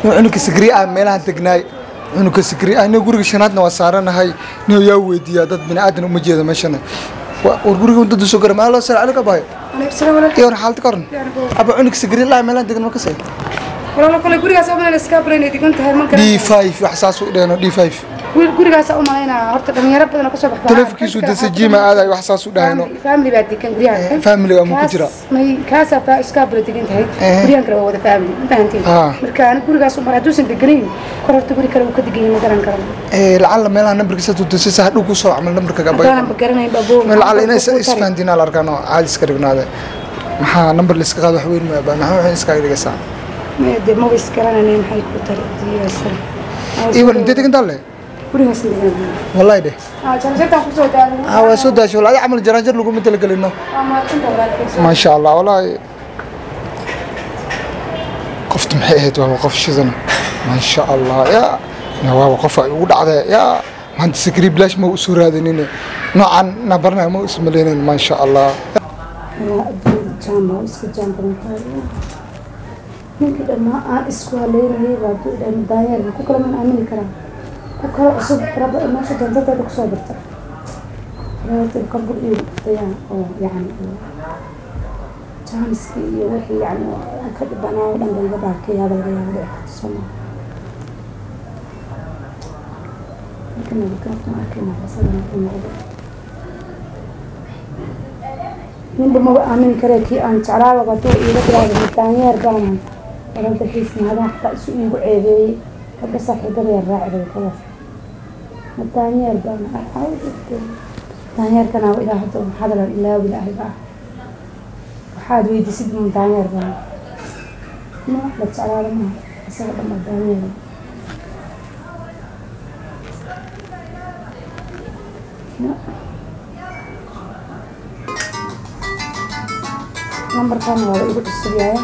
nin cunuga sigri ah meelahan degnaay cunuga sigri ah nin guriga shanaadna waa saaranahay nin yaa weydiiyaa dad bini aadan uma jeeda meeshana Wa- war guriga dad soo gara maa loo sala alika bahay عليك السلام عليكم iyo war xaalta ka waran aba cunuga sigri ah meelahan degan ma kasay والله كل gurigaas oo meel iska brain ay digan tahay man d kale five wax saas u dheeno d five wiil gurigaas oo maleynaa horta dhalinyaro badan oo kasoo baxda taleefankiisu dasa jiima aadayo wax saas u dhahayno family baa degan guryaha familiga ma ku jira may kaasa fa iska brain degan tahay Eh. guryahan kale waa wada family ma fahanteen Ah. marka aniga gurigaas oo mara haduusan deganayn kor horta guri kale uu ka degan yahay ma garan karo Eh, lacala meelaha nambarkiisa tudasisa hadhow ku soo camal nambarkaga bay hadaanan ma garanayn babo lacala inay isfahantiin al arkaan oo caadi iska dhignaade maxaa nambar la iska qaado wax weyn ma baa maxaa waxay iskaga dhigaysaa de ma is garanaynin maxay ku tari diyaarsan iwan intee degan taale gurigaas degan wallahi dheh ah janjartan ku soo daadan ah waa soo daashay walaal camal jaraanjar laguma talagelino ama inta walaalkiisa ما شاء الله والله قفت محيهد وهو قف شذن ما شاء الله يا يا وهو قف ودعده يا ما انت سكري بلاش ما اسور هذا نيني نوعا نبرنا ما اسم لين ما شاء الله jaamba iska jaan badan tahay ninkii dhammaa aan isku haleynayay baa ku dhan daanyeer ku kala man aamini karaa ku kala cusub raba meesha jantadeeda kusoo birta reerta kabur iyo ayaan oo yacni jaaniski iyo wixii yacni aan ka dhibanaa oo dhan ba iga dhaarkayaaba laga yaaba dhici karta sooma marka nabadgaafta ma arkayna isaga markuu noqdo ninba maba aamini kare kii aan jeclaaba haduu iiga bilaabay daanyeer baanan waranta xiisnaadan xataa isu iigu ceebeeyey gabdha saaxiibada yar raacday kala ma daanyeer baana daanyeerkana waa ilaa hadda hadalan ilaawi lahay baa waxaad weydiisid ma daanyeer baana ma wax la jeclaada maaha isaga dhan baa daanyeer nambarkan waa igu cusub yahay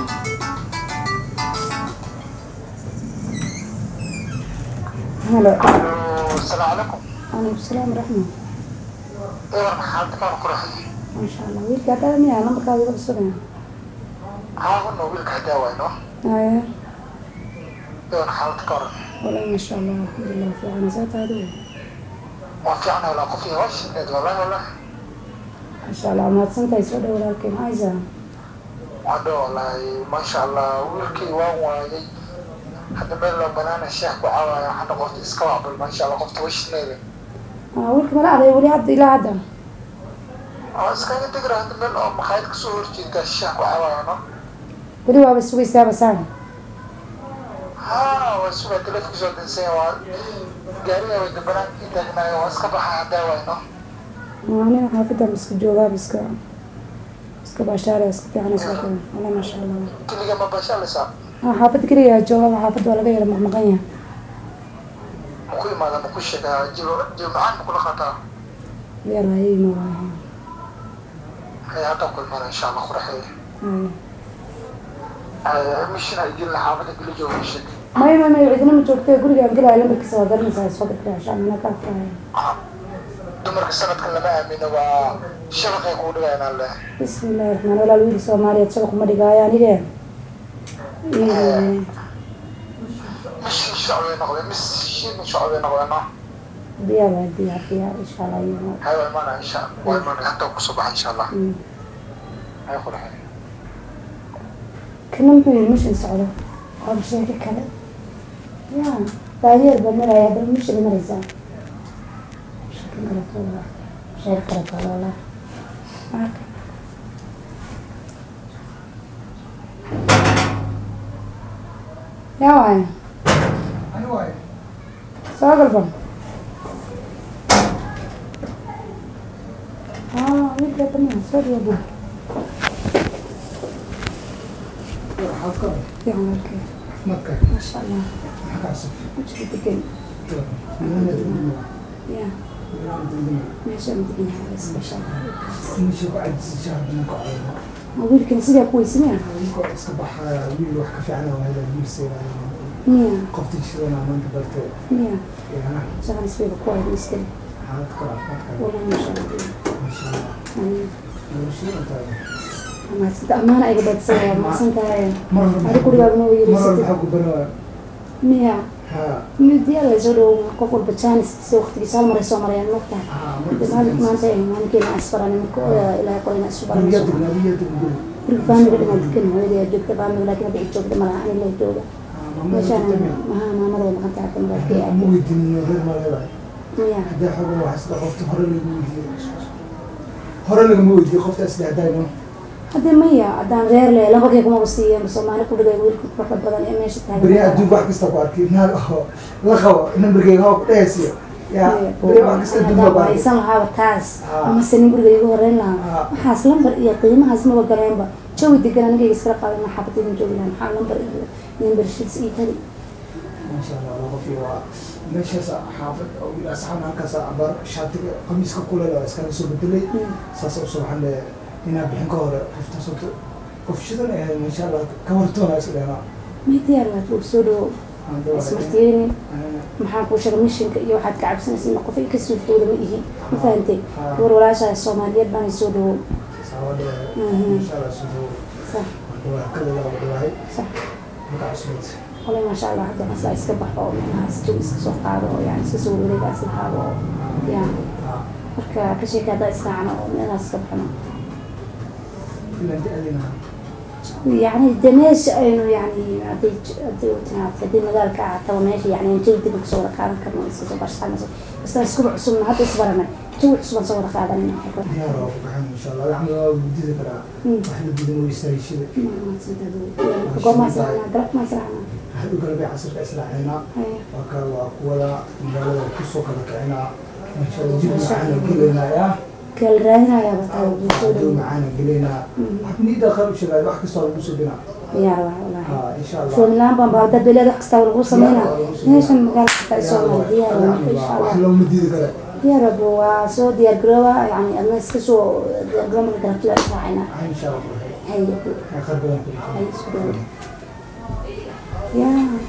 halo السلام عليكم calaykum salaam raxma ايه حالتك انا قرحي maasha allah wiilka haddaa miyaa nambarkaada igu cusub yahay ها قلنا ويلك هداوة انه haya ايه حالتك انا walahi maasha allah alxamdulilah fiican saa tahay adigu ما في عنا ولا قفي وش والله والله maasha allah mahadsan tahay soo dhow walaalkay maxaysaa عدو والله ما شاء الله ويلكي وان وايي حتى بين لو بنانا الشيخ وعاوة حتى قفت اسكوا ما شاء الله قفت وش نيلي Ah, wiilka mala aday weli hadda ilaa hadda اه اسكا تقرا حتى بين لو مخايد كسور جيتا الشيخ وعاوة انا weli waaba sugaysaaba saan ها وسوى تلف كسور تنسي وان قارية ويد بنان كي تغنى واسكا بحا هداوة انه aniga xaafidan iska joogaaba iska iska baashaaraya iska fiican soo kale wala maasha allah كل ما بشا لسا ah xaafad keliya joogaba xaafad waa laga yara maqmaqan yahay مكوي ماذا مكوش جيب جيب معان مكولا خطا yarayayma waahay هي هذا كل مرة إن شاء الله خرحي Haya. مشينا يجي لنا حافظة كل جو مشيت maya maya maya cidina ma joogtay gurigaan gelaya lambarkiisa waa garanaysaa soo gabdhaa shaan mina kaa furaya dumarka sanadkan lama aamino waa shabaqay kuu dhigayna le bismi illahi raxmaan walaal wiil soomaaliyeed shabaq uma dhigaayo anige mishin shacbay noqdeen mishin shacbay noqdeeno diyaar waa diyaar diyaar insha allah iyo hay waa imaana insha waa imaana hataa kusoo baxa insha allah hay qurxay kana muxuu yiri mishin socdo waa sheeko kale ya daanyeer baa maraya haddana mishin maraysaa sheeko kaleto walaa sheeko kaleto walaa yaa waaya soo galba ah wiilka tamiya soo dhawaa fiican walkee maasha allah wajiga degan ya meeshaan degan yahay isbasha wiilkan sidaa ku weysamaya miya miya shaqan isbayba ku waydaystay walaa maasha allah amaasanta amaana iga badsan waa maasan tahay adi gurigaaga noo yeerisatid miya ha midiyaa la soo dhawo qof walba jaanis si waqtigiisa hal mar ay soo marayaan mogtahay maalin maanta ay maalinkeena asbarani marka odaa ilaahay qorina isu guriga baranayso degna adiga degna guri guriga faamiga dhimaa degan hooyadaa joogta faamiga laakiin hadda ay joogta malaha ani la jooga meeshaan maha maamada way maqan tahay kan baadkay ma weydiinin reer ma leedahay miya haddii xogo waxaa sida qofta hore lagama weydiiyo hore lagama weydiiyo qofta isla hadayno haddii maya haddaan reer le labakay kumaba siiyan soomaali ku dhigay wiilka farka badan ee meesha beri taagan adduunka wax kasta ku arkay naag aho la qabo nambarkeyga hoo ku dhehaysiyo yaa beri wax kasta adduunka ku arkay haysan lahaaba taas Ah. amase nin guriga igu horeyn lahaa Ah. waxaas lambar iyo qiimahaas maba galeenba jawi degan anigayga iskala qaadan xaafadaydan joogi lahaa maxaa lambar iyo memberships iyo tali maasha allah waa qof iyo waa meeshaas xaafad oo wiil asxaab halkaas abar shaatiga qamiiska kuleel oo iskala soo bedelay saas u soo xande inaa bixin ka hore qofta soto qof shidan ee maasha allah ka wartoona is dheena may diyaar waad uu soo dhawo ismartiyeynin maxaan kuu sheegay mishinka iyo waxaad ka cabsanaysa in qof ay ka suurtooda ma ihin ma fahantay Ah. gabar walaashaa soomaaliyeed baan soo dhawo saawada Mhm. maasha allah soo sax waa kala waa dhawahay sax marka cusubad qolay maasha allah hadda masaa iska baxo oo meelahaas jawi iska soo qaado oo yani iska soo wareegaas lahaado oo ya marka ka sheeka haddaa israacno oo meelahaas iska baxno ilan da-adina يعني ده ماشي انه يعني هدي هدي هدي مجال كعتبة ماشي يعني جيد دي بصورة كان كان نص برش حنا بس اسكو عصوم حتى اسبرنا تو عصوم صورة كذا من حكوا diyaar oo baxan insha allah waxaan waa gudida karaa wax la gudin way istaagishada ما تصدقوا قوم ما سرعنا قرب ما سرعنا hadhow kale bay casirka islaaxinaa هاي waa ka waa kuwada magaalada kusoo kala kicinaa maasha allah jib macaana gelaynaa yaa كل راهنا يا بطل hadhow بيسود macaana gelaynaa wax niida qayb sheegay wax kastoo lagu subinaa يا والله ha insha allah شو نلعب بعد بلاد خستا والغوصة منا ليش المجال حتى يسوي دي ان شاء wax الله looma diidi kale يا رب وسو ديال جروا يعني الناس كسو ديال جروا من قربت لا ساعنا ha insha allah هاي yaa khayr badan ku jiro هاي سكول يا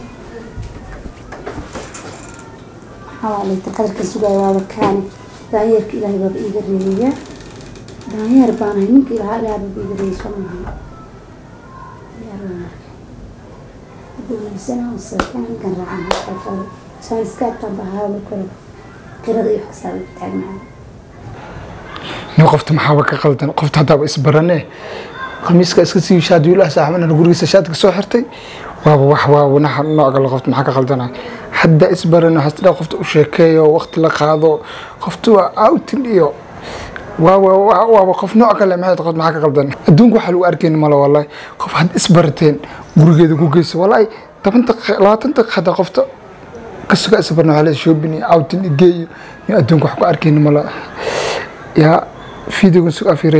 حوالي تقدر كسوغا waa kaani daanyarka ilaahay baaba iiga reeya daanyeer baan ahay ninka ilahaa ilaahay baaba iiga reeyay soo maaha duulisana sakankan raacan halkaa saan iska abtaan bahaa marka hore qirada iyo wax kastaa way taagnahay nin qofta maxaaba ka qaldan qofta haddaaba isbarane khamiiska iska sii shaad wiilaha saaxibana gurigiisa shaadka soo xirtay waaba wax waa wanaxa nooca la qofta maxaa ka qaldanay hadda isbarane waxaa tidhaa qofta u sheekeeyo waqti la qaado qofta waa outin iyo waaba waa- waaba qof nooc kale maxay qof maxaa ka qaldan adduunka waxaa lagu arkayni malo wallahi qof had isbarateen gurigeeda ku geysa wallahi toban daqiiqa labaatan daqiiqa hadda qofta kasuga isbarna waxaa leedahay shopping iyo outin iyo geeyo iyo adduunka wax ku arkayni malo yaa fiidigan sug afire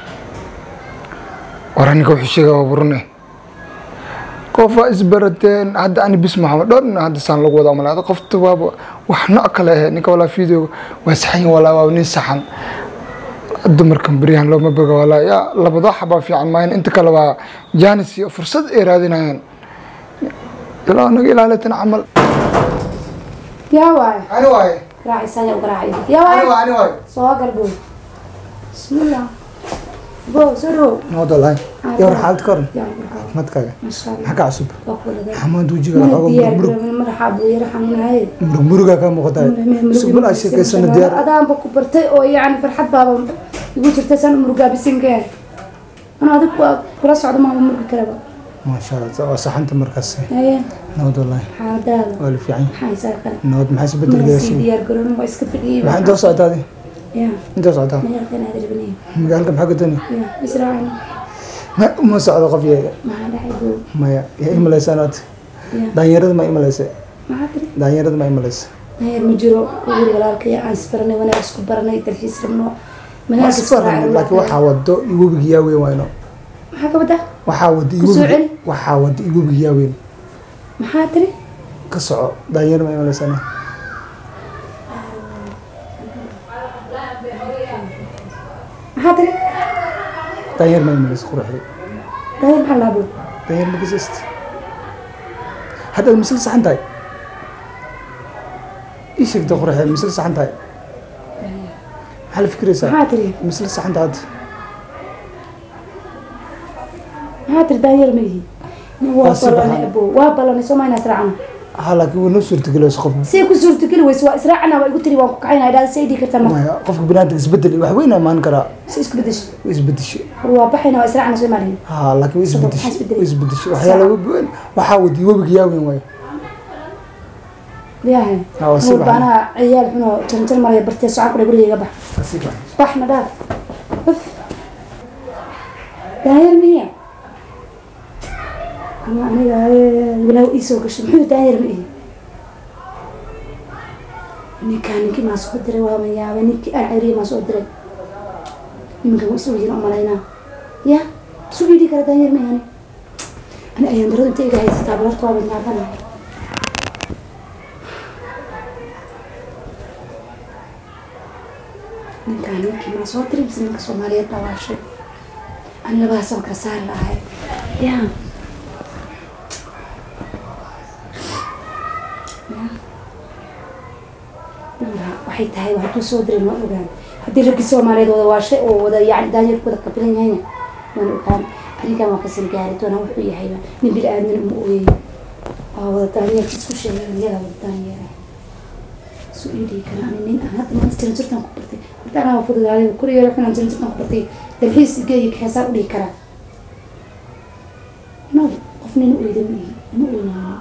war aniga wuxuu sheegaa waa burune qofaa isbarateen hadda ani bis maxamed dhowr nin hadda saan lagu wada malaa qofta waaba wax nooc kale ahe ninka walaa fiideo waa saxan walaa waa nin saxan dumarkan beryahan looma boga walaa yaa labada xabaa fiican maayan inta kale waa jaanis iyo fursad ay raadinayaan ilaa naga ilaalitan camal yaa waaye ani waaye raacaysan yaa ugaraacayo yaa waaye ani waaye soo galbo bismillah bo soo dhow nabad walahi yawar xaalad ka waran yaa ugaraacayo caafimaadkaaga masha allah maxaa ka cusub waa ku wadaday xamaad wejiga mana xooga diyaar murug garoobin madaxaa buu yara xanuunaye murug murugaa kaa muuqataa subul aa sheekaysana diyaar adaanba ku bartay oo yani farxad baaba igu jirta san murugaa bisinkeen ana adig waa kula socda maama murugi karaba maasha allah waa saxanta markaas haye nabad walahi xaaladaada waa la fiican maxaa isaa kale nabad maxaa mana isbedelkeeda sii diyaar garoobin waa iska fadhiyey maxaa intoo socdaadi ya intoo socdaa mayaalkan aad rabinay magaalka maxaa ka dooni ya israacina ma uma socdo qof yaga maxaa dhacay buu maya yaa imalaysaa naad ya daanyarada ma imalaysa maxaa tiri daanyarada ma imalaysa dayeer ma jiro guri walaalkay aan isbaranay wanaag isku baranay dalxiis rabno magaalka isku raacay laakiin waxaa wado iwobig yaa weyn wayno maxaa ka wada waxaa wado Ku soo iwobig celi. waxaa wado iwobig yaa weyn maxaa tiri ka soco daanyar ma imalaysana maxaa tiri daanyar ma imalaysa quruxda dayeer maxaa laabo daanyar ma kasist haddaad misal saxan tahay ii sheegta quruxda misal saxan tahay maxaa la fikiraysaa maxaa tiri misal saxan tahay maxaa tiri daanyeer ma yihi waa Waa si ballanay baxan. abo waa ballanay soo mayna israacna ha laakiin way noo suurtagelayso qof say ku suurtageli weyse waa israacana waa igu tiri waan ku kaxayna idhaa say dhii kartaa marka maya qofka binaadamka isbedel iyo wax weyn imaan karaa si isku bedesho way isbedeshay war waa baxayna waa israacana soo imaanayn ha laakiin way Sabab isbedeshay maxaa isbedelay? way isbedeshay waxyaala weyn waxaa wadi webiga yaa weyn waayo yahay Ah, waa si nuur baxay. baanaha ciyaal xunoo janjar maraya bartee socon kudha gurigayga bax asiga baxna dhaaf uf daayar miya ama aniga walaaw ii soo gashay muxuu daayar ma ihi ninkaa ninkii maa soo diray waa mayaabay ninkii aan ceriye maa soo diray nimanka waa isu weydiin umalaynaa ya isu weydii kara daayar ma ihani ani ayaan darada inta iga haysataa balarta waa badnaadana ninkaa ninkii maa soo diray mise ninka soomaaliyeed baa waashay ani labadaas waan kala saari lahay ya Nuura, waxay tahay waa hadduu soo diray waan ogaan haddii raggii soomaaliyeed wada waashay oo wada yani daanyarku wada qabilan yahayna waan ogaan arrinkan waa kasal gaari doonaa wuxuu yahayba nin bil aadmin uma ooyeeyo waa wada daanyarka isku sheegay iyaga wada daanyara isu ii dhigi karaa ani nin aan hadda maanta jiran jirtaan ku bartay horta anaa waa fududaaday kurigeeda xunaan jiran jirtaan ku bartay dalxiis geeyo kaxeesaan u dhigi karaa no qof nin u eeda ma ihi ma oynaayo